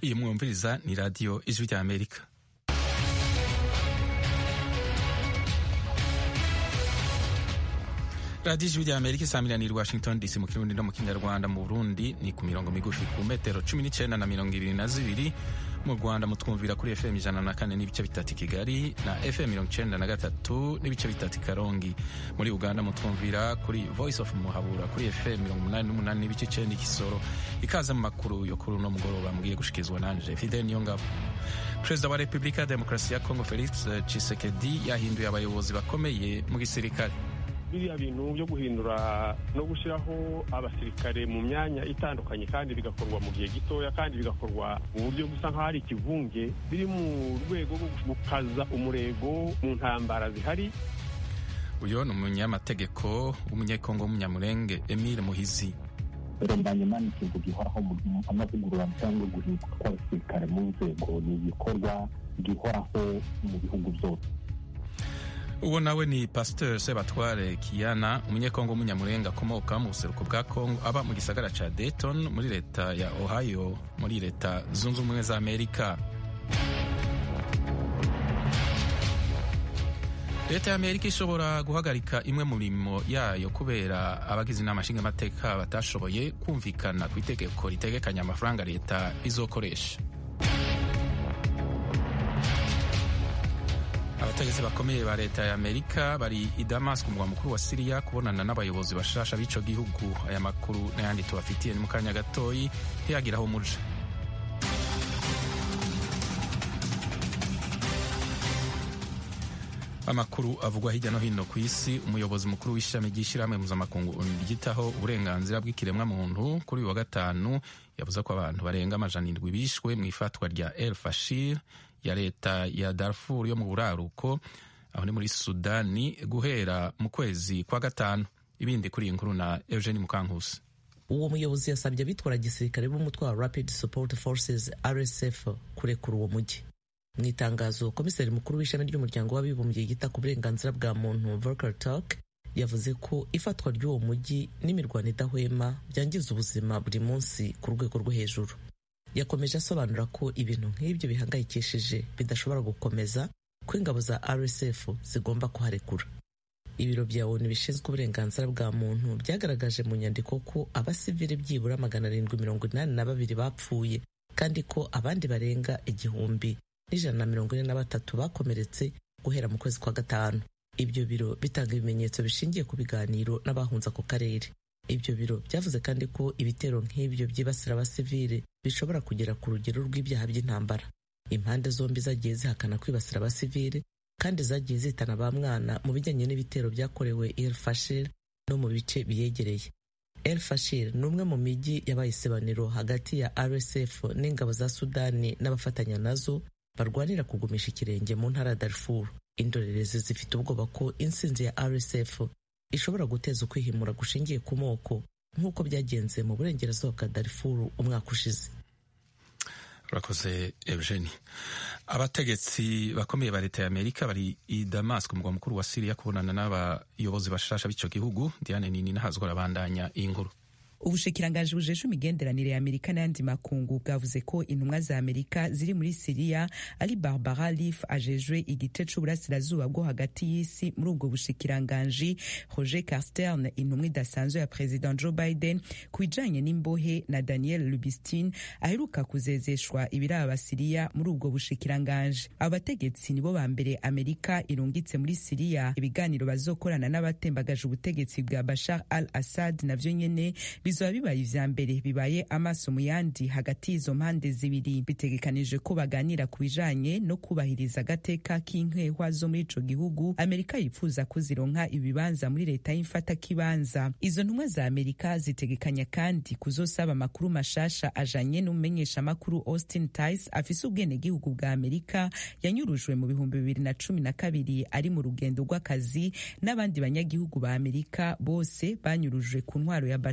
iyi mwumviriza ni radiyo ijwi rya amerika radiyo ijwi rya amerika isamiraniye i washington dc mu kirundi no mu kinyarwanda mu burundi ni ku mirongo migufi ku metero cumi n'icyenda na mirongo ibiri na zibiri mu rwanda mutwumvira kuri fm ijana na kane n'ibice bitatu i kigali na fm mirongo icyenda na gatatu n'ibice bitatu i karongi muri uganda mutwumvira kuri voice of muhabura kuri fm mirongo umunani n'umunani n'ibice icyenda ikisoro ikaze mu makuru yo kuri uno mugoroba mbwiye gushikirizwa nanje fidel niyongabo perezida wa repubulika ya demokarasi ya kongo felix tshisekedi yahinduye abayobozi bakomeye mu gisirikare biriya bintu byo guhindura no gushyiraho abasirikare mu myanya itandukanye kandi bigakorwa mu gihe gitoya kandi bigakorwa mu buryo busa nk'aho ari ikivunge biri mu rwego rwo gukaza umurego mu ntambara zihari uyu ni umunyamategeko w'umunyekongo w'umunyamurenge emile muhizi mbanyuma ni ikintu gihoraho amavugurura cyangwa guhinduka kw'abasirikare mu nzego ni igikorwa gihoraho mu bihugu byose uwo nawe ni pasteur sebatware kiyana umunyekongo w'umunyamurenga akomoka mu buseruko bwa kongo aba mu gisagara ca dayton muri leta ya ohio muri leta zunze ubumwe za amerika leta ya amerika ishobora guhagarika imwe mu mirimo yayo kubera abagize inama nshingamateka batashoboye kumvikana ku itegeko ritegekanya amafaranga leta izokoresha abategetsi bakomeye ba leta ya amerika bari i damas ku mugwa mukuru wa siriya kubonana n'abayobozi bashasha b'ico gihugu aya makuru n'ayandi tubafitiye ni mu kanya gatoyi ntiyagira aho muja amakuru avugwa hirya no hino ku isi umuyobozi mukuru w'ishami ry'ishyirahamwe mpuzamakungu ryitaho uburenganzira bw'ikiremwamuntu kuri uyu wa gatanu yavuze ko abantu barenga amajana indwi bishwe mu ifatwa rya el fashir ya leta ya Darfur yo mu buraruko aho ni muri Sudani guhera mu kwezi kwa gatanu ibindi kuri iyi nkuru na Eugene Mukankusi uwo muyobozi yasabye abitwara gisirikare b'umutwe wa Rapid Support Forces RSF kurekura uwo mujyi mu itangazo komiseri mukuru w'ishami ry'umuryango w'abibumbye yita ku burenganzira bwa muntu Volker Turk yavuze ko ifatwa ry'uwo mujyi n'imirwano idahwema byangiza ubuzima buri munsi ku rwego rwo hejuru yakomeje asobanura ko ibintu nk'ibyo bihangayikishije bidashobora gukomeza ko ingabo za RSF zigomba kuharekura ibiro bya ONU bishinzwe uburenganzira bwa muntu byagaragaje mu nyandiko ko abasivili byibura magana arindwi mirongo inani na babiri bapfuye kandi ko abandi barenga igihumbi n'ijana na mirongo ine na batatu bakomeretse guhera mu kwezi kwa gatanu ibyo biro bitanga ibimenyetso bishingiye ku biganiro n'abahunze ako karere ibyo biro byavuze kandi ko ibitero nk'ibyo byibasira abasivile bishobora kugera ku rugero rw'ibyaha by'intambara impande zombi zagiye zihakana kwibasira abasivile kandi zagiye zitana ba mwana mu bijyanye n'ibitero byakorewe El Fashir no mu bice biyegereye El Fashir ni umwe mu mijyi yabaye isebaniro hagati ya RSF n'ingabo za Sudani n'abafatanya nazo barwanira kugumisha ikirenge mu ntara ya Darfur indorerezi zifite ubwoba ko intsinzi ya RSF ishobora guteza ukwihimura gushingiye ku moko nk'uko byagenze mu burengerazuba bwa Darfur umwaka ushize urakoze Eugenie abategetsi bakomeye ba leta ya amerika bari i damas ku mugwa mukuru wa siriya kubonana n'abayobozi bashasha b'ico gihugu diane nini nahazwa arabandanya iyi nkuru ubushikiranganji bujeje imigenderanire ya amerika n'ayandi makungu bwavuze ko intumwa za amerika ziri muri siriya ari barbara leaf ajejwe igice c'uburasirazuba bwo hagati y'isi muri ubwo bushikiranganji roger carstern intumwa idasanzwe ya president joe biden ku bijanye n'imbohe na daniel lubistin aheruka kuzezeshwa ibiraba siriya muri ubwo bushikiranganji abo bategetsi nibo ba mbere amerika irungitse muri siriya ibiganiro bazokorana n'abatembagaje ubutegetsi bwa bashar al assad navyo nyene bizoba bibaye ivya mbere bibaye amaso mu yandi hagati y'izo mpande zibiri bitegekanije ko baganira ku bijanye no kubahiriza agateka k'inkehwa zo muri ico gihugu amerika yifuza ko zironka ibibanza muri leta y'imfatakibanza izo ntumwa za amerika zitegekanya kandi kuzosaba amakuru mashasha ajanye n'umumenyeshamakuru austin tice afise ubwenegihugu bwa amerika yanyurujwe mu bihumbi bibiri na cumi na kabiri ari mu rugendo rw'akazi n'abandi banyagihugu ba amerika bose banyurujwe ku ntwaro ya bashar al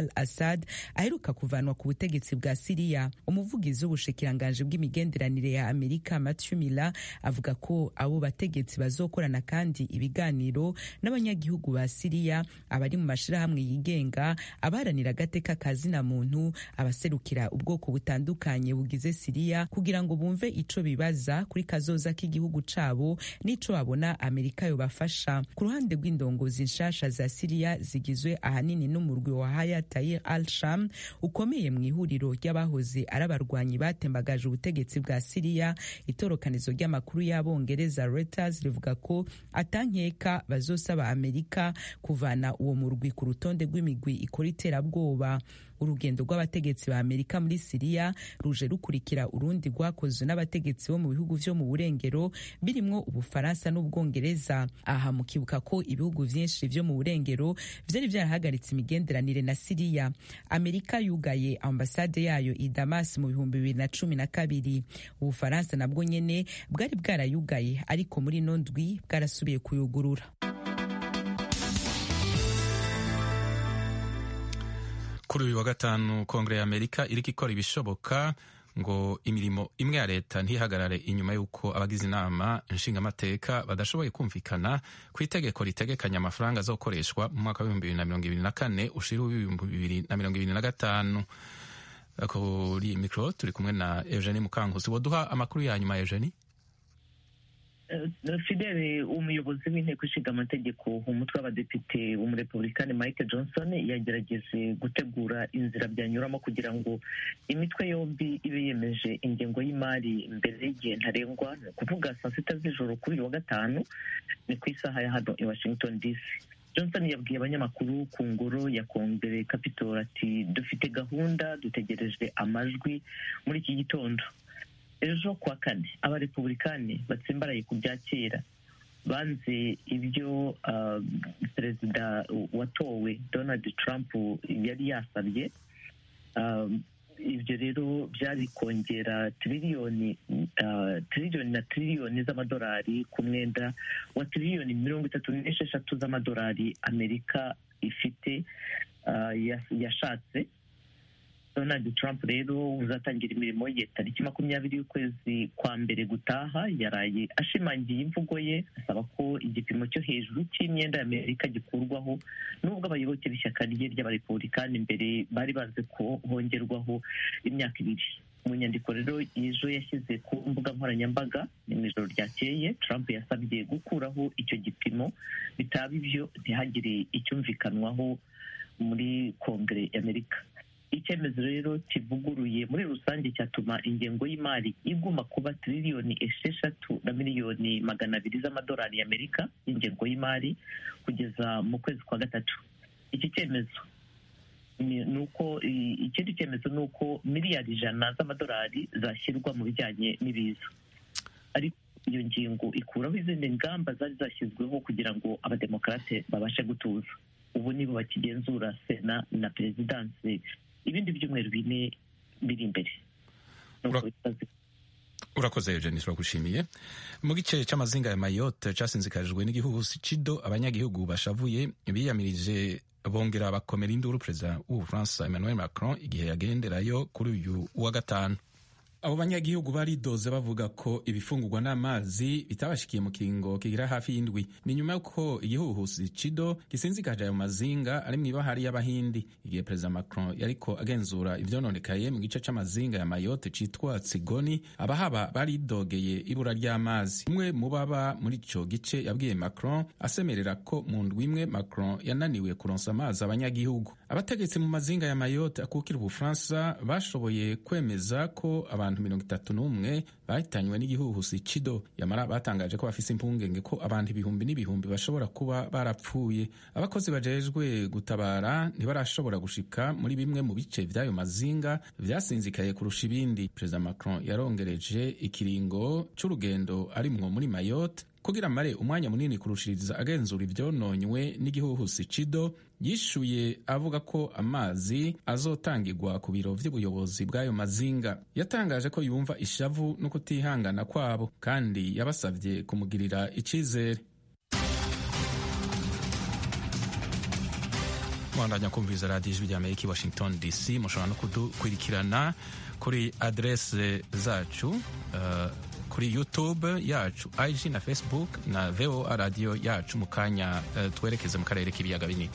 al assad aheruka kuvanwa ku butegetsi bwa siriya umuvugizi w'ubushikiranganji bw'imigenderanire ya amerika matthew miller avuga ko abo bategetsi bazokorana kandi ibiganiro n'abanyagihugu ba siriya abari mu mashirahamwe yigenga abaharanira agateka ka zina muntu abaserukira ubwoko butandukanye bugize siriya kugira ngo bumve ico bibaza kuri kazoza k'igihugu cabo n'ico babona amerika yobafasha ku ruhande rw'indongozi nshasha za siriya zigizwe ahanini n'umurwi wa haya tayir al sham ukomeye mu ihuriro ry'abahoze ari abarwanyi batembagaje ubutegetsi bwa siriya itorokanizo ry'amakuru y'abongereza reuters rivuga ko atankeka bazosaba amerika kuvana uwo murwi ku rutonde rw'imigwi ikora iterabwoba urugendo rw'abategetsi ba amerika muri siriya ruje rukurikira urundi rwakozwe n'abategetsi bo mu bihugu vyo mu burengero birimwo ubufaransa n'ubwongereza aha mukibuka ko ibihugu vyinshi vyo mu burengero vyari vyarahagaritse imigenderanire na siriya amerika yugaye ambasade yayo i damas mu bihumbi bibiri na cumi na kabiri ubufaransa nabwo nyene bwari bwarayugaye ariko muri ino ndwi bwarasubiye kuyugurura kuri uyu wa gatanu kongere ya amerika iriko ikora ibishoboka ngo imirimo imwe ya leta ntihagarare inyuma y'uko abagize inama nshingamateka badashoboye kumvikana ku itegeko ritegekanya amafaranga azokoreshwa mu mwaka w'ibihumbi bibiri na mirongo ibiri na kane ushira w'ibihumbi bibiri na mirongo ibiri na gatanu kuri mikoro turi kumwe na eugenie mukankusi woduha amakuru ya nyuma eugenie fidele umuyobozi w'inteko ishinga amategeko umutwe w'abadepite w'umurepublikani mike johnson yagerageje gutegura inzira byanyuramo kugira ngo imitwe yombi ibe yemeje ingengo y'imari mbere y'igihe ntarengwa ni ukuvuga saa sita z'ijoro kuri uyu wa gatanu ni ku isaha ya hano i washington dc johnson yabwiye abanyamakuru ku ngoro ya kongere capitol ati dufite gahunda dutegereje amajwi muri iki gitondo ejo kuwa kane abarepublikani batsimbaraye ku bya kera banze ibyo uh, perezida watowe donald trump yari yasabye uh, ibyo rero byari kongera tiriliyoni uh, tiriliyoni na tiriliyoni z'amadolari ku mwenda wa tiriliyoni mirongo itatu n'esheshatu z'amadolari amerika ifite yashatse donald trump rero uzatangira imirimo ye tariki makumyabiri y'ukwezi kwa mbere gutaha yaraye ashimangiye imvugo ye asaba ko igipimo cyo hejuru cy'imyenda y'amerika gikurwaho nubwo abayoboke b'ishyaka rye ry'abarepublikani imbere bari banze ko hongerwaho imyaka ibiri mu nyandiko rero ejo yashyize ku mbuga nkoranyambaga ni mu ijoro ryakeye trump yasabye gukuraho icyo gipimo bitaba ibyo ntihagire icyumvikanwaho muri kongere y'amerika icyemezo rero kivuguruye muri rusange cyatuma ingengo y'imari iguma kuba tiriliyoni esheshatu na miliyoni magana abiri z'amadolari y'amerika y'ingengo y'imari kugeza mu kwezi kwa gatatu iki cyemezo ni uko ikindi cyemezo ni uko miliyari ijana z'amadolari zashyirwa mu bijyanye n'ibiza ariko iyo ngingo ikuraho izindi ngamba zari zashyizweho kugira ngo abademokarate babashe gutuza ubu nibo bakigenzura sena na perezidansi ibindi byumweru bine biri imbere urakoze eugenie turagushimiye mu gice cy'amazinga ya mayotte cyasinzikajwe n'igihuhusi cido abanyagihugu bashavuye biyamirije bongera bakomera induru perezida w'ubufaransa emmanuel macron igihe yagenderayo kuri uyu wa gatanu abo banyagihugu baridoze bavuga ko ibifungurwa n'amazi bitabashikiye mu kiringo kigira hafi y'indwi ni nyuma y'uko igihuhusi cido gisinzikaje ayo mazinga ari mu ibahari y'abahindi igihe perezida macron yariko agenzura ivyononekaye mu gice c'amazinga ya mayotte citwa tsigoni abahaba baridogeye ibura ry'amazi umwe mu baba muri ico gice yabwiye macron asemerera ko mu ndwi imwe macron yananiwe kuronsa amazi abanyagihugu abategetsi mu mazinga ya mayotte akukira ubufaransa bashoboye kwemeza ko abantu mirongo itatu n'umwe bahitanywe n'igihuhusi cido yamara batangaje ko bafise impungenge ko abantu ibihumbi n'ibihumbi bashobora kuba barapfuye abakozi bajejwe gutabara ntibarashobora gushika muri bimwe mu bice vy'ayo mazinga vyasinzikaye kurusha ibindi perezida macron yarongereje ikiringo c'urugendo arimwo muri mayotte kugira amare umwanya munini kurushiriza agenzura ivyononywe n'igihuhusi cido yishuye avuga ko amazi azotangirwa ku biro vy'ubuyobozi bw'ayo mazinga yatangaje ko yumva ishavu no kutihangana kwabo kandi yabasavye kumugirira icizere mwandanya kumviriza radiyo ijwi ry'amerika i washington dc mushobora no kudukurikirana kuri aderese zacu uh, kuri youtube yacu ig na facebook na voa radiyo yacu mu kanya uh, twerekeze mu karere k'ibiyaga binini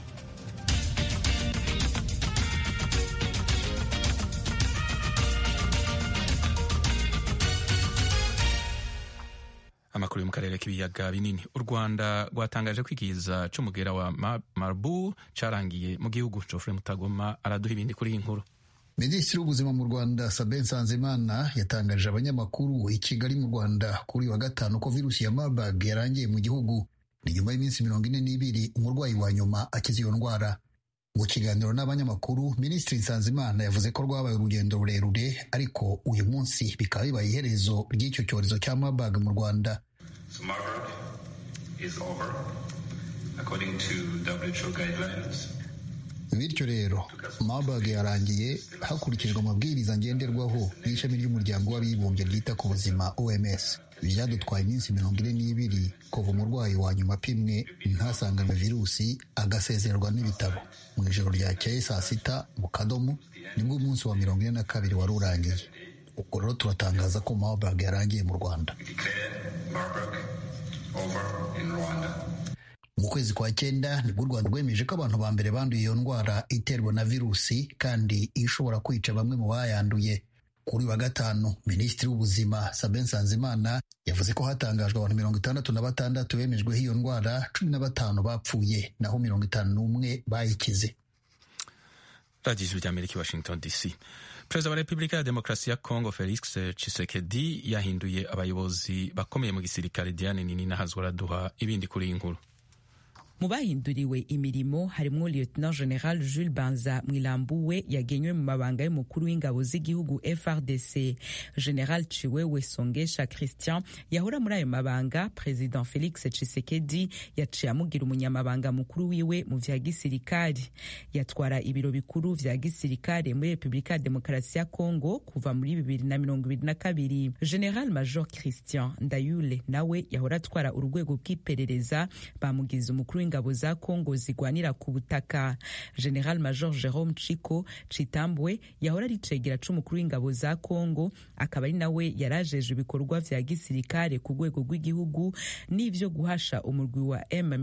amakuru yo mu karere k'ibiyaga binini u rwanda rwatangaje ko ikiza c'umugera wa marbu carangiye mu gihugu jofre mutagoma araduha ibindi kuri iyi nkuru minisitiri w'ubuzima mu rwanda sabe nsanzimana yatangarije abanyamakuru i kigali mu rwanda kuri wa gatanu ko virusi ya marburg yarangiye mu gihugu ni nyuma y'iminsi mirongo ine n'ibiri umurwayi wa nyuma akize iyo ndwara mu kiganiro n'abanyamakuru minisitiri nsanzimana yavuze ko rwabaye urugendo rurerure ariko uyu munsi bikaba bibaye iherezo ry'icyo cyorezo cya marburg mu rwanda So Marburg is over according to WHO guidelines. bityo rero marburg yarangiye hakurikijwe amabwiriza ngenderwaho y'ishami ry'umuryango w'abibumbye ryita ku buzima oms byadutwaye iminsi mirongo ine n'ibiri kuva umurwayi wa nyuma apimwe ntasanganywe virusi agasezererwa n'ibitaro mu ijoro ryakeye saa sita mu kadomo nibwo umunsi wa mirongo ine na kabiri wari urangiye ubwo rero turatangaza ko marburg yarangiye mu rwanda We declare Marburg over in Rwanda. mu kwezi kwa cyenda nibwo u rwanda rwemeje ko abantu ba mbere banduye iyo ndwara iterwa na virusi kandi ishobora kwica bamwe mu bayanduye kuri wa gatanu minisitiri w'ubuzima sabe nsanzimana yavuze ko hatangajwe abantu mirongo itandatu na batandatu bemejweho iyo ndwara cumi na batanu bapfuye naho mirongo itanu n'umwe bayikize radiyo ijwi ry'amerika i washington dc perezida wa repubulika ya demokarasi ya congo felix tshisekedi yahinduye abayobozi bakomeye mu gisirikare diane nini nahazwa araduha ibindi kuri iyi nkuru mu bahinduriwe imirimo harimo lieutenant general jules banza mwilambuwe yagenywe mu mabanga y'umukuru w'ingabo z'igihugu frdc general ciwewe songesha christian yahora muri ayo mabanga president felix tshisekedi yaciye amugira umunyamabanga mukuru wiwe mu vya gisirikari yatwara ibiro bikuru vya gisirikare muri repubulika ya demokarasi ya congo kuva muri bibiri na mirongo ibiri na kabiri general major christian ndayule nawe yahora atwara urwego rw'iperereza bamugize umukuru w'ingabo za Kongo zigwanira ku butaka General Major Jerome Chiko Chitambwe yahora ari cegera c'umukuru w'ingabo za Kongo akaba ari nawe yarajeje ibikorwa vya gisirikare ku rwego rw'igihugu n'ivyo guhasha umurwi wa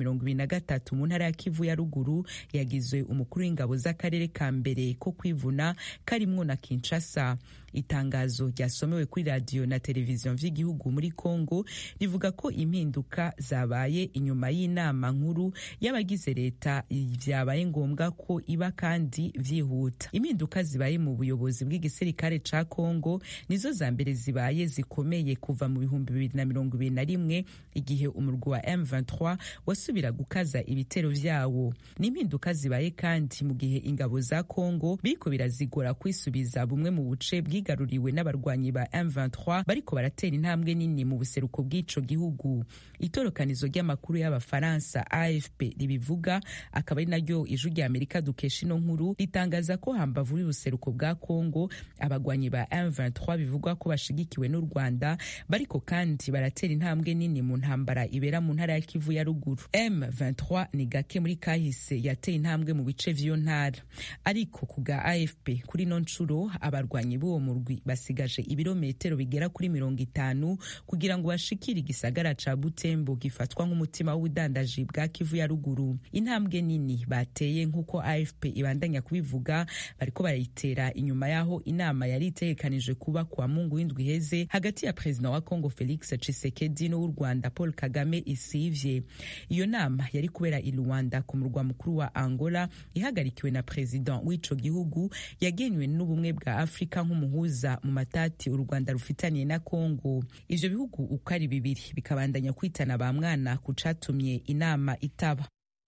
M23 mu ntara ya Kivu ya ruguru yagizwe umukuru w'ingabo z'akarere ka mbere ko kwivuna karimwo na Kinshasa itangazo ryasomewe kuri radiyo na televiziyo vy'igihugu muri Kongo rivuga ko impinduka zabaye inyuma y'inama nkuru y'abagize leta vyabaye ngombwa ko iba kandi vyihuta impinduka zibaye mu buyobozi bw'igisirikare ca Kongo nizo za mbere zibaye zikomeye kuva mu bihumbi bibiri na mirongo ibiri na rimwe igihe umurwi wa M23 wasubira gukaza ibitero vyawo n'impinduka zibaye kandi mu gihe ingabo za Kongo biriko birazigora kwisubiza bumwe mu buce bwigaruriwe n'abarwanyi ba M23 bariko baratera intambwe nini mu buseruko bw'ico gihugu itorokanizo ry'amakuru y'abafaransa AFP ribivuga akaba ari naryo ijwi rya Amerika dukesha ino nkuru ritangaza ko hambavu y'ubuseruko bwa Kongo abagwanyi ba M23 bivugwa ko bashigikiwe n'u Rwanda bariko kandi baratera intambwe nini mu ntambara ibera mu ntara ya Kivu ya ruguru M23 ni gake muri kahise yateye intambwe mu bice vy'iyo ntara ariko ku bwa AFP kuri no ncuro abarwanyi b'uwo murwi basigaje ibirometero bigera kuri mirongo itanu kugira ngo bashikire igisagara ca Butembo gifatwa nk'umutima w'ubudandaji bwa Kivu ya ruguru intambwe nini bateye nk'uko AFP ibandanya kubivuga bariko barayitera inyuma yaho inama yari itegekanije kuba kuwa mungu w'indwi iheze hagati ya perezida wa Congo Felix Tshisekedi n'uw'u Rwanda Paul Kagame isivye iyo nama yari kubera i Luanda ku murwa mukuru wa Angola ihagarikiwe na perezida w'ico gihugu yagenywe n'ubumwe bwa Afrika nk'umuhuza mu matati u Rwanda rufitaniye na Congo ivyo bihugu uko ari bibiri bikabandanya kwitana ba mwana ku catumye inama itaba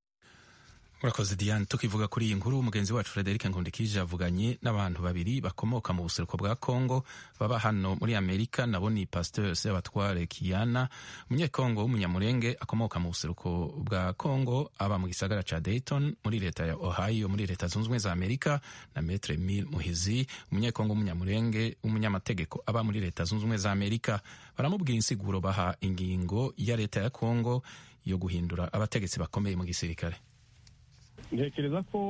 urakoze diane tukivuga kuri iyi nkuru mugenzi wacu frederic nkundikije avuganye n'abantu babiri bakomoka mu buseruko bwa congo baba hano muri amerika nabo ni pasteur sebatware kiyana umunyekongo w'umunyamurenge akomoka mu buseruko bwa congo aba mu gisagara ca dayton muri leta ya ohio muri leta zunze ubumwe za amerika na metre mil muhizi umunyekongo w'umunyamurenge w'umunyamategeko aba muri leta zunze ubumwe za amerika baramubwira insiguro baha ingingo ya leta ya congo yo guhindura abategetsi bakomeye mu gisirikare ntekereza ko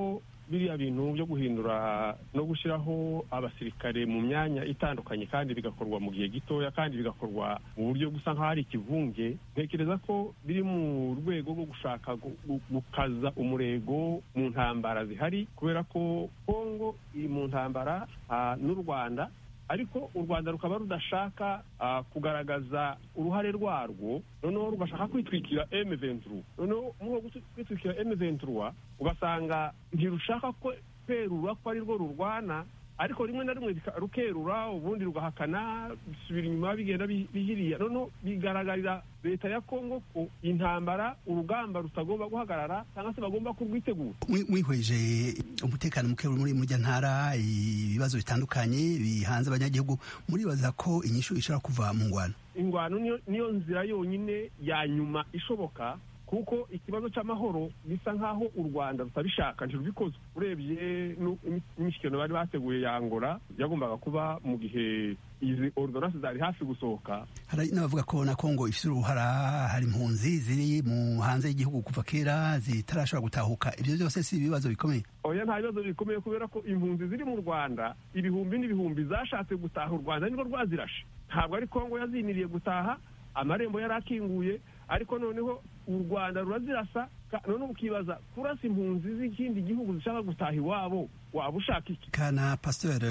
biriya bintu byo guhindura no gushyiraho abasirikare mu myanya itandukanye kandi bigakorwa mu gihe gitoya kandi bigakorwa mu buryo gusa nk'aho ari ikivunge ntekereza ko biri mu rwego rwo gushaka gukaza umurego mu ntambara zihari kubera ko kongo iri mu ntambara n'u rwanda ariko u rwanda rukaba rudashaka kugaragaza uruhare rwarwo noneho rugashaka kwitwikira emu venturu noneho muri kwitwikira emu venturu ugasanga ntirushaka ko kwerura ko ari rwo rurwana ariko rimwe na rimwe rukerura ubundi rugahakana bisubira inyuma bigenda bihiriya noneho bigaragarira leta ya kongo ko intambara urugamba rutagomba guhagarara cyangwa se bagomba kurwitegura mwihweje umutekano muke muri mujya ntara ibibazo bitandukanye bihanze abanyagihugu muribaza ko inyishu ishobora kuva mu ngwano ingwano niyo nzira yonyine ya nyuma ishoboka kuko ikibazo cy'amahoro bisa nk'aho u rwanda rutabishaka ntirubikoze urebye imishyikirano bari bateguye ya ngora yagombaga kuba mu gihe izi ordonance zari hafi gusohoka hari n'abavuga ko na kongo ifite uruhara hari impunzi ziri mu hanze y'igihugu kuva kera zitarashobora gutahuka ibyo byose si ibibazo bikomeye oya nta bibazo bikomeye kubera ko impunzi ziri mu rwanda ibihumbi n'ibihumbi zashatse gutaha u rwanda nirwo rwazirashe ntabwo ari kongo yaziniriye gutaha amarembo yari akinguye ariko noneho u rwanda rurazirasa noneho ukibaza kurasa impunzi z'ikindi gihugu zishaka gutaha iwabo waba ushaka iki kana pasiteri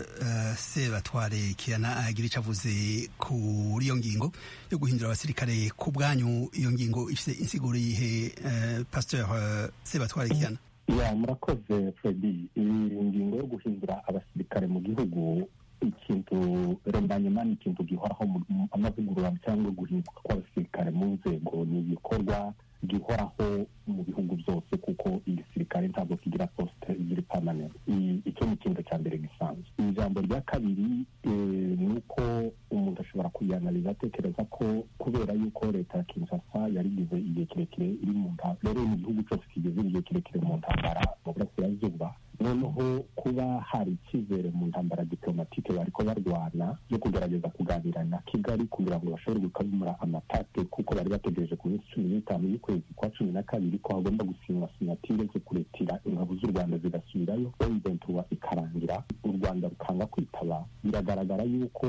sebatware kiyana agira icyo avuze kuri iyo ngingo yo guhindura abasirikare ku bwanyu iyo ngingo ifite insiguro yihe pasiteri sebatware kiyana ya murakoze fredi iyi ngingo yo guhindura abasirikare mu gihugu ikintu rembanyuma ni ikintu gihoraho amavugurura cyangwa guhinduka kw'abasirikare mu nzego ni igikorwa gihoraho mu bihugu byose kuko igisirikare ntabwo kigira posite ziri pamanenti icyo ni ikintu cya mbere gisanzwe ijambo rya kabiri ni uko umuntu ashobora kuyanariza atekereza ko kubera yuko leta ya kinshasa yarigize igihe kirekire iri mu ntambara rero mu gihugu cyose kigeze igihe kirekire mu ntambara mu burasirazuba noneho kuba hari icyizere mu ntambara diplomatike bariko barwana yo kugerageza kuganira na kigali kugira ngo bashobore gukemura amatate kuko bari bategereje ku minsi cumi n'itanu y'ukwezi kwa cumi na kabiri ko hagomba gusinywa sinatire zo kuretira ingabo z'u rwanda zigasubirayo emuventura ikarangira u rwanda rukanga kwitaba biragaragara yuko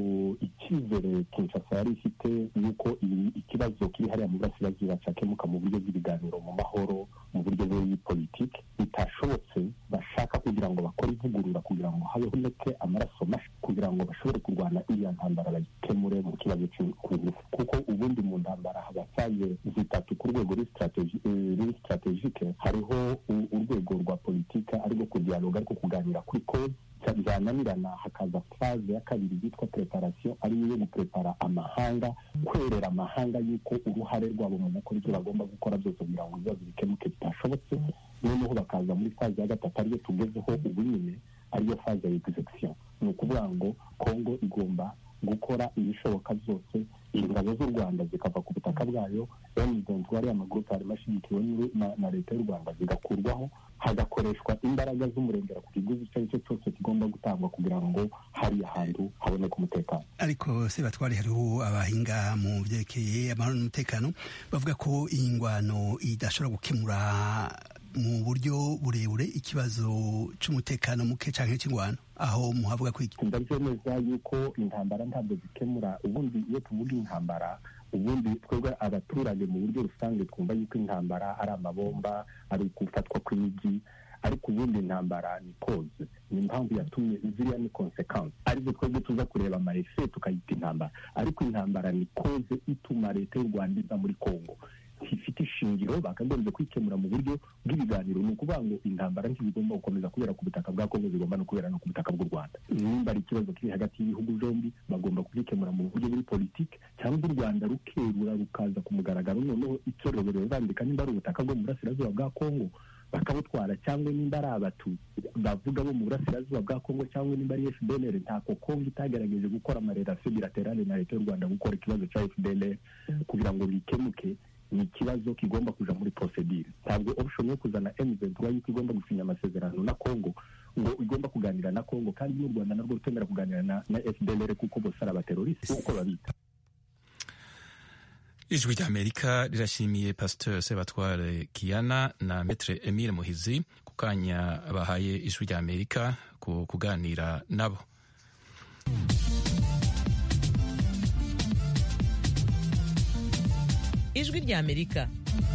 icyizere kinshasa yari ifite yuko ikibazo kiri hariya mu burasirazuba cyakemuka mu buryo bw'ibiganiro mu mahoro mu buryo bw'ipolitike bitashobotse bashaka kugira ngo bakore ivugurura kugira ngo haboneke amaraso mashya kugira ngo bashobore kurwana iriya ntambara bayikemure mu kibazo cy'urufu kuko ubundi mu ntambara haba faze zitatu ku rwego ruri sitratejike hariho urwego rwa politika arirwo kudiyaloga ariko kuganira kuri kode byananirana hakaza faze ya kabiri yitwa preparation ariyo yo guprepara amahanga kwerera amahanga yuko uruhare rwabo mu gukora ibyo bagomba gukora byose kugira ngo ibibazo bikemuke bitashobotse noneho bakaza muri faze ya gatatu ariyo tugezeho ubu nyine ariyo faze ya execution ni ukuvuga ngo kongo igomba gukora ibishoboka byose ingabo z'u rwanda zikava ku butaka bwayo emidenti ariya magurupe harimo ashyigikiwe na leta y'u rwanda zigakurwaho hagakoreshwa imbaraga z'umurengera ku kiguzi icyo ari cyo cyose kigomba gutangwa kugira ngo hariya hantu haboneke umutekano ariko se batwari hariho abahinga mu byerekeye amahoro n'umutekano bavuga ko iyi ngwano idashobora gukemura mu buryo burebure ikibazo cy'umutekano muke cyangwa cy'ingwano aho muhavuga ko iki ndabyemeza yuko intambara ntabwo zikemura ubundi iyo tuvuga intambara ubundi twebwe abaturage mu buryo rusange twumva yuko intambara ari amabomba ari gufatwa kw'imijyi ariko ubundi intambara ni koze ni impamvu yatumye ziriya ni konsekansi arizo twebwe tuza kureba amarefe tukayita intambara ariko intambara ni koze ituma leta y'u rwanda iza muri kongo ifite ishingiro bakagombye kwikemura mu buryo bw'ibiganiro ni ukuvuga ngo intambara ntizigomba gukomeza kubera ku butaka bwa kongo zigomba no kubera no ku butaka bw'u rwanda nimba ari ikibazo kiri hagati y'ibihugu byombi bagomba kubikemura mu buryo buri politiki cyangwa u rwanda rukerura rukaza ku mugaragaro noneho itorero bandika nimba ari ubutaka bwo mu burasirazuba bwa kongo bakabutwara cyangwa nimba ari abatutsi bavuga bo mu burasirazuba bwa kongo cyangwa nimba ari fdlr ntako kongo itagerageje gukora amarelasiyo bilaterale na leta y'u rwanda gukora ikibazo cya fdlr kugira ngo bikemuke ni ikibazo kigomba kuja muri procedure ntabwo option yo kuzana M23 yuko igomba gusinya amasezerano na Congo ngo igomba kuganira na Congo kandi n'u Rwanda narwo rutemera kuganira na, na FDLR kuko bose ari abateroriste uko babita ijwi ry'amerika rirashimiye pasteur sebatware kiana na metre emile muhizi ku kanya bahaye ijwi rya amerika ku kuganira nabo ijwi rya amerika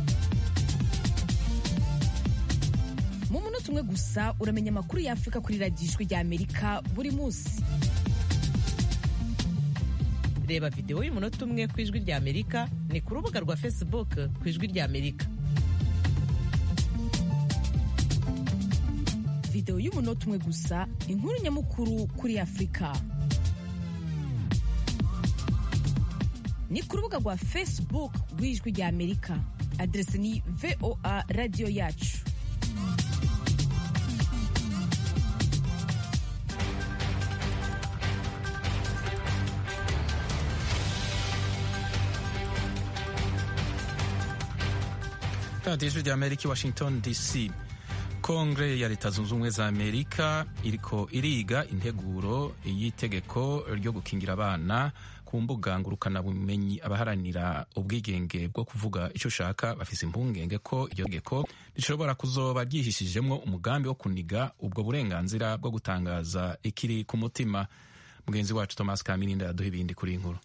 mu munota umwe gusa uramenya amakuru y'afurika kuri radiyo ijwi rya amerika buri munsi reba videwo y'umunota umwe ku ijwi rya amerika ni ku rubuga rwa facebook ku ijwi rya amerika videwo y'umunota umwe gusa inkuru nyamukuru kuri afurika ni ku rubuga rwa facebook rw'ijwi rya amerika aderesi ni voa radiyo yacu radiyo ijwi rya amerika i washington dc kongere ya leta zunze ubumwe za amerika iriko iriga integuro y'itegeko ryo gukingira abana ku mbuga ngurukanabumenyi abaharanira ubwigenge bwo kuvuga icyo ushaka bafise impungenge ko iryo tegeko rishobora kuzoba ryihishijemwo umugambi wo kuniga ubwo burenganzira bwo gutangaza ikiri ku mutima mugenzi wacu thomas kamirinda yaduha ibindi kuri iyi nkuru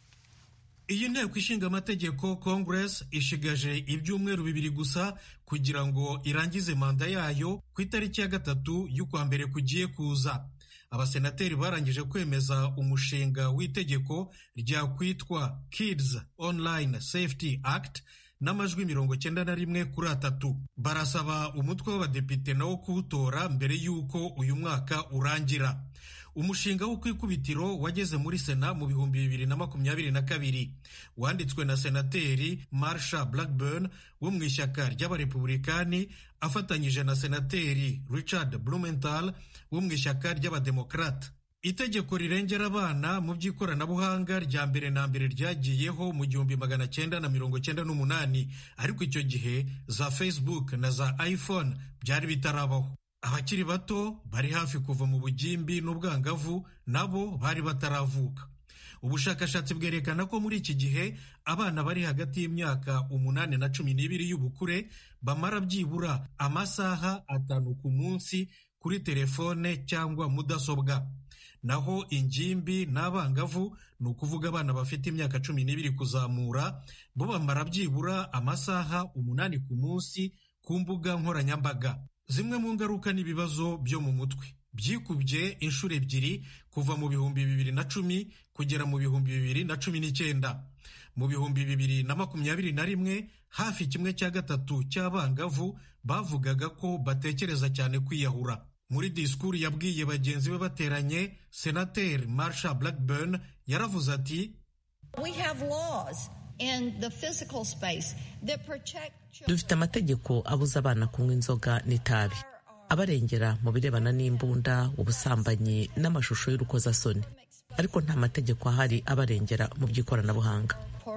iyi nteko ishinga amategeko congress ishigaje ibyumweru bibiri gusa kugira ngo irangize manda yayo ku itariki ya gatatu y'ukwa mbere kugiye kuza abasenateri barangije kwemeza umushinga w'itegeko ryakwitwa kids online safety act n'amajwi mirongo cyenda na rimwe kuri atatu barasaba umutwe w'abadepite nawo kuwutora mbere y'uko uyu mwaka urangira umushinga wo ku ikubitiro wageze muri sena mu bihumbi bibiri na makumyabiri na kabiri wanditswe na senateri marsha blackburn wo mu ishyaka ry'abarepubulikani afatanyije na senateri richard blumenthal wo mu ishyaka ry'abademokarata itegeko rirengera abana mu by'ikoranabuhanga rya mbere na mbere ryagiyeho mu gihumbi magana cyenda na mirongo cyenda n'umunani ariko icyo gihe za facebook na za iphone byari bitarabaho abakiri bato bari hafi kuva mu bugimbi n'ubwangavu nabo bari bataravuka ubushakashatsi bwerekana ko muri iki gihe abana bari hagati y'imyaka umunani na cumi n'ibiri y'ubukure bamara byibura amasaha atanu ku munsi kuri telefone cyangwa mudasobwa naho ingimbi n'abangavu ni ukuvuga abana bafite imyaka cumi n'ibiri kuzamura bo bamara byibura amasaha umunani ku munsi ku mbuga nkoranyambaga zimwe mu ngaruka n'ibibazo byo mu mutwe byikubye inshuro ebyiri kuva mu bihumbi bibiri na cumi kugera mu bihumbi bibiri na cumi n'icyenda mu bihumbi bibiri na makumyabiri na rimwe hafi kimwe cya gatatu cy'abangavu bavugaga ko batekereza cyane kwiyahura muri disikuru yabwiye bagenzi be bateranye senateri marsha blackburn yaravuze ati dufite amategeko abuza abana kunywa inzoga n'itabi abarengera mu birebana n'imbunda ubusambanyi n'amashusho y'urukozasoni ariko nta mategeko ahari abarengera mu by'ikoranabuhanga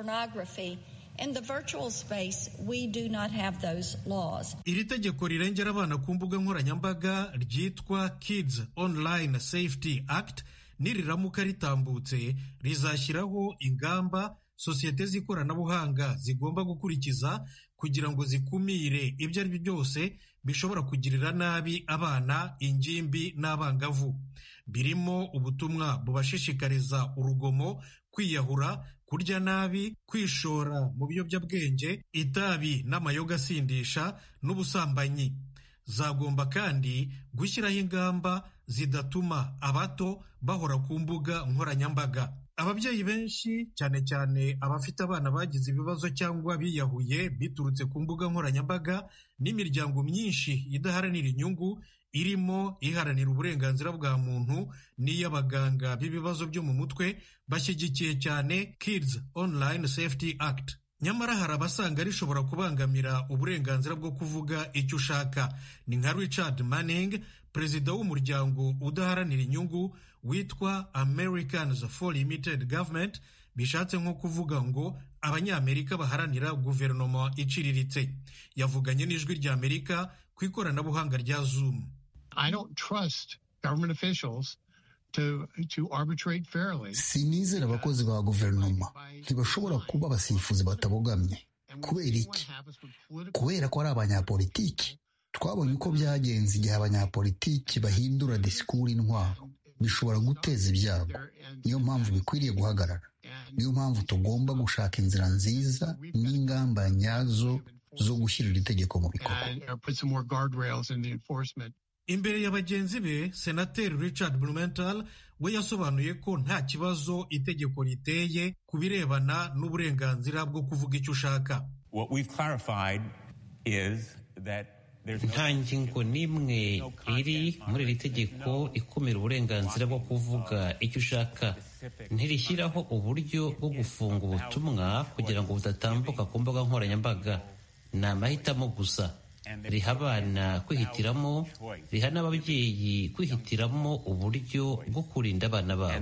iri tegeko rirengera abana ku mbuga nkoranyambaga ryitwa kids online safety act niriramuka ritambutse rizashyiraho ingamba sosiyete z'ikoranabuhanga zigomba gukurikiza kugira ngo zikumire ibyo ari byo byose bishobora kugirira nabi abana ingimbi n'abangavu birimo ubutumwa bubashishikariza urugomo kwiyahura kurya nabi kwishora mu biyobyabwenge itabi n'amayoga asindisha n'ubusambanyi zagomba kandi gushyiraho ingamba zidatuma abato bahora ku mbuga nkoranyambaga ababyeyi benshi cyane cyane abafite abana bagize ibibazo cyangwa biyahuye biturutse ku mbuga nkoranyambaga n'imiryango myinshi idaharanira inyungu irimo iharanira uburenganzira bwa muntu n'iy'abaganga b'ibibazo byo mu mutwe bashyigikiye cyane Kids Online Safety Act nyamara hari abasanga rishobora kubangamira uburenganzira bwo kuvuga icyo ushaka ni nka Richard Manning perezida w'umuryango udaharanira inyungu witwa Americans for Limited Government bishatse nko kuvuga ngo abanyamerika baharanira guverinoma iciriritse yavuganye n'ijwi rya amerika ku ikoranabuhanga rya zoom sinizera abakozi ba guverinoma ntibashobora kuba abasifuzi batabogamye kubera iki kubera ko ari abanyapolitiki twabonye uko byagenze igihe abanyapolitiki bahindura disikuru intwaro bishobora guteza ibyago niyo mpamvu bikwiriye guhagarara niyo mpamvu tugomba gushaka inzira nziza n'ingamba nyazo zo gushyira iri tegeko mu bikorwa imbere ya bagenzi be senateri richard blumenthal we yasobanuye ko nta kibazo itegeko riteye ku birebana n'uburenganzira bwo kuvuga icyo ushaka nta ngingo n'imwe iri muri iri tegeko ikumira uburenganzira bwo kuvuga icyo ushaka ntirishyiraho uburyo bwo gufunga ubutumwa kugira ngo budatambuka ku mbuga nkoranyambaga ni amahitamo gusa riha abana kwihitiramo riha n'ababyeyi kwihitiramo uburyo bwo kurinda abana babo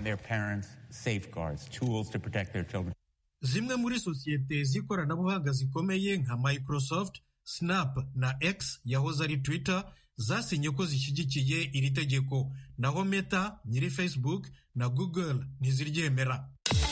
zimwe muri sosiyete z'ikoranabuhanga zikomeye nka microsoft snap na x yahoze ari twitter zasinye ko zishyigikiye iri tegeko naho meta nyiri facebook na google ntiziryemera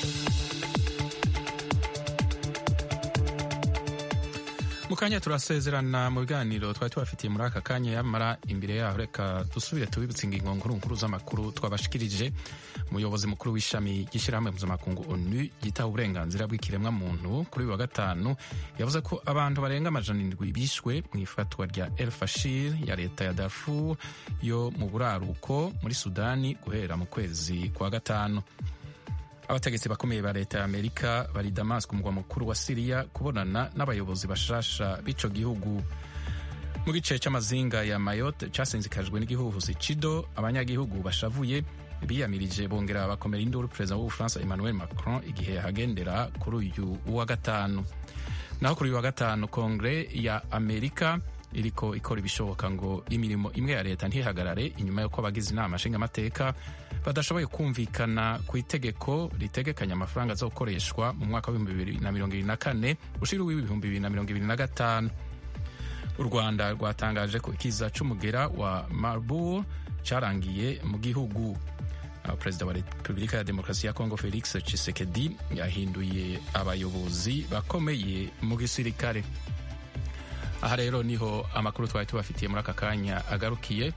mu kanya turasezerana mu biganiro twari tubafitiye muri aka kanya yamara imbere yaho reka dusubire tubibutse ingingo nkuru nkuru z'amakuru twabashikirije umuyobozi mukuru w'ishami ry'ishyirahamwe mpuzamakungu onu ryitaho uburenganzira bw'ikiremwamuntu kuri uyu wa gatanu yavuze ko abantu barenga amajana indwi bishwe mu ifatwa rya el fashir ya leta ya darfur yo mu buraruko muri sudani guhera mu kwezi kwa gatanu abategetsi bakomeye ba leta ya amerika bari damasiko umugwa mukuru wa siriya kubonana n'abayobozi bashasha b'ico gihugu mu gice c'amazinga ya mayotte casinzikajwe n'igihuhusi cido abanyagihugu bashavuye biyamirije bongera bakomera induru perezida w'ubufaransa emmanuel macron igihe yahagendera kuri uyu wa gatanu naho kuri uyu wa gatanu kongere ya amerika iriko ikora ibishoboka ngo imirimo imwe ya leta ntihagarare inyuma y'uko abagize inama nshingamateka badashoboye kumvikana ku itegeko ritegekanya amafaranga azokoreshwa mu mwaka w'ibihumbi bibiri na mirongo ibiri na kane ushira uw'ibihumbi bibiri na mirongo ibiri na gatanu u rwanda rwatangaje ko ikiza c'umugera wa marburg carangiye mu gihugu perezida wa repubulika ya demokarasi ya kongo felix tshisekedi yahinduye abayobozi bakomeye mu gisirikare aha rero niho amakuru twari tubafitiye muri aka kanya agarukiye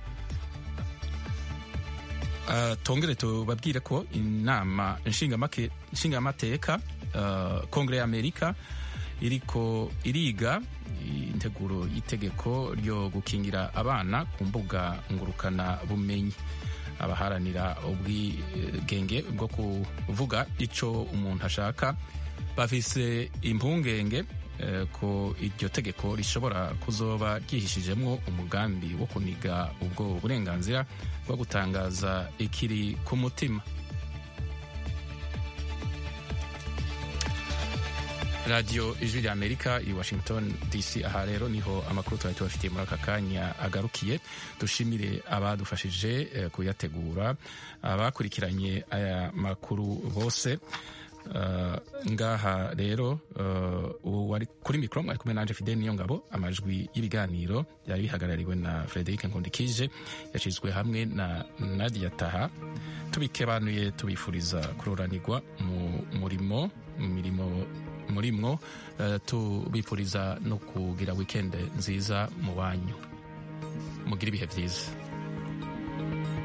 uh, tongere tubabwire ko inama nshingamateka uh, kongere ya amerika iriko iriga integuro y'itegeko ryo gukingira abana ku mbuga ngurukana bumenyi abaharanira ubwigenge bwo kuvuga ico umuntu ashaka bafise impungenge ko iryo tegeko rishobora kuzoba ryihishijemwo umugambi wo kuniga ubwo burenganzira bwo gutangaza ikiri ku mutima radiyo ijwi rya amerika i washington dc aha rero niho amakuru twari tubafitiye muri aka kanya agarukiye dushimire abadufashije kuyategura abakurikiranye aya makuru bose Uh, ngaha rero uh, wari kuri mikoro mwari kumwe nanje Fidel niyo ngabo amajwi y'ibiganiro byari bihagarariwe na Frederic Nkundikije yashizwe hamwe na Nadia Taha tubikebanuye tubifuriza kuroranirwa mu murimo mirimo murimwo uh, tubifuriza no kugira weekend nziza mu banyu mugira ibihe byiza